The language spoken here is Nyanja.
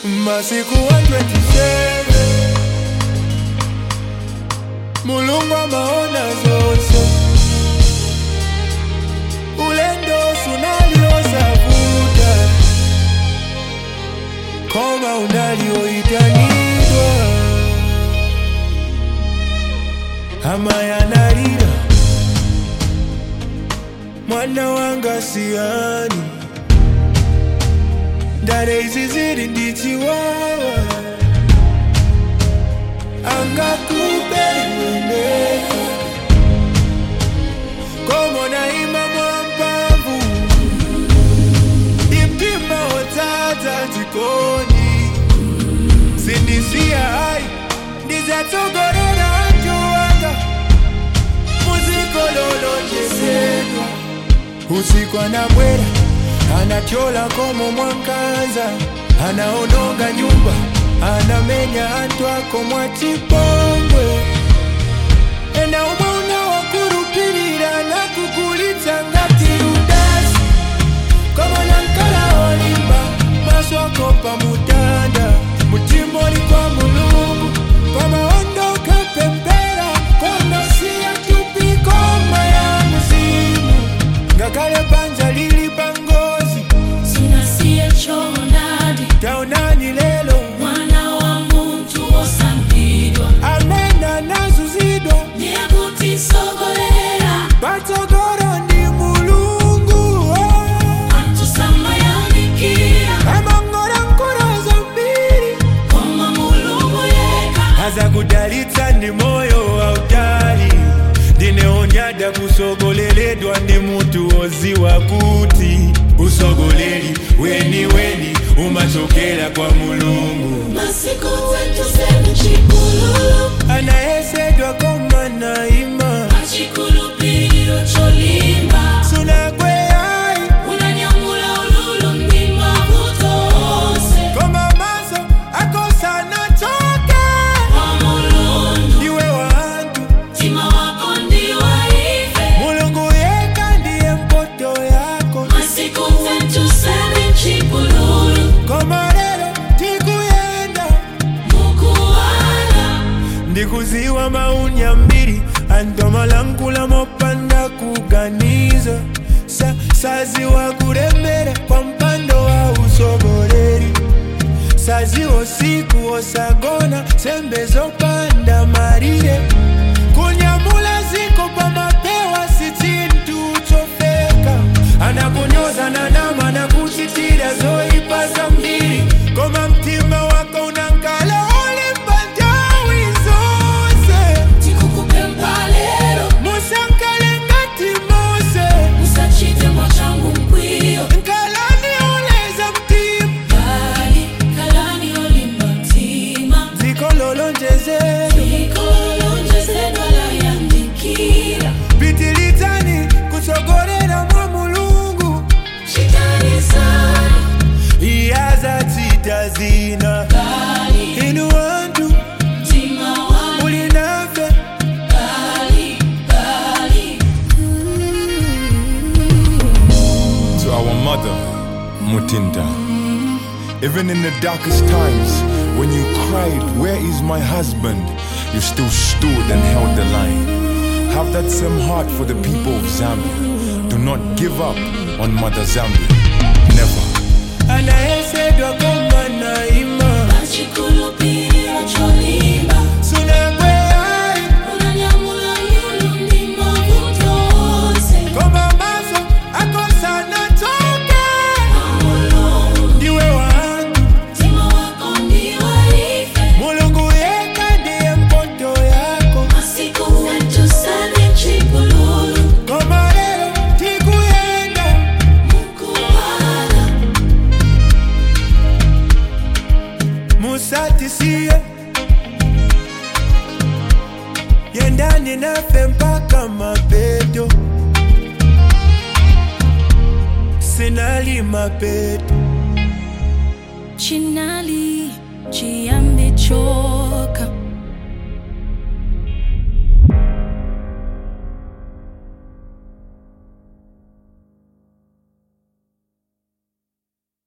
masiku 127 mulungu amaona zonse ulendo sunaliosavuta koma unalioitanidwa ama yanalira mwana wanga siani ndare izi ziri ndichiwawa angakuperiweneka komona ima mwampavu imtima wotsatsa tikoni sindisiya hayi ndizatsogorera anjowanga muzikololonjesedwa usiku anabwera anachola komo mwankanza anaononga nyumba anamenya antu ako mwachipongwe ena umwe unawakurupirira nakugulitsa ngati rudasi komona nkala olimba maso ako pamutanda mutima oli kwa mulungu pamaondoka pempera konosiya tupikoma ya muzimu ngakale panja lili pangozi sinasiye chonadi taonani lelo mwana wa muntu osambidwa amena nazuzidwa nekutisogolera patsogoro ndi mulungu oh. atusamayanikia amangora nkora zambiri koma mulungu yeka aza kudalitsa ndi moyo wautali ndineonyada kusogoleledwa ndi mutu woziwa kuti usogoleri weni weni umachokera kwa mulungu masiku wetu semu chipululu anayesedwa koma naima achikulupiro cholimba sunakweyayi unanyamula ululu mdima kutose koma maso akosana choke kwa mulungu iwe wantu mtima wako ndiwaife mulungu yeka ndiye mpoto yako masiku wetu semu chipululu koma lero tikuyenda mukuwala ndikuziwa maunya mbiri antomalankula mopanda kuganiza sa, saziwa kuremera kwa mpando wa usogoleri saziwa siku osagona sembe zopanda marire kunyamula ziko pamapewa si chintu chofeka anakunyoza na nama na kuchitira zoipa za mbiri koma mtima wako unankala olimba ntawi zonse tikukupe mpalero musankale ngati mose usachite mwachangu mkwiyo nkalani oleza mtima kali kalani olimba mtima dziko lolonjezedwa ikolonjezedwa layandikira pitilizani kutsogolera mwa mulungu chitani sana iyazatsita zina kali inu wantu mtima wangu muli nafe kali kali to our mother, Mutinda. Even in the darkest times, when you cried, Where is my husband? you still stood and held the line. Have that same heart for the people of Zambia. Do not give up on Mother Zambia. Never. anayesedwa koma naima achikulupiro cholimba sunakweyayi unanyamula lulu mdima kutose koma maso akosana choke kwa mulungu ndiwe wantu mtima wako ndiwaife mulungu yeka ndiye mpoto yako masiku wetu sani chipululu koma lero tikuyenda mukuwala musatisiye yendani nafe mpaka mapeto sinali mapeto chinali chiyambi choka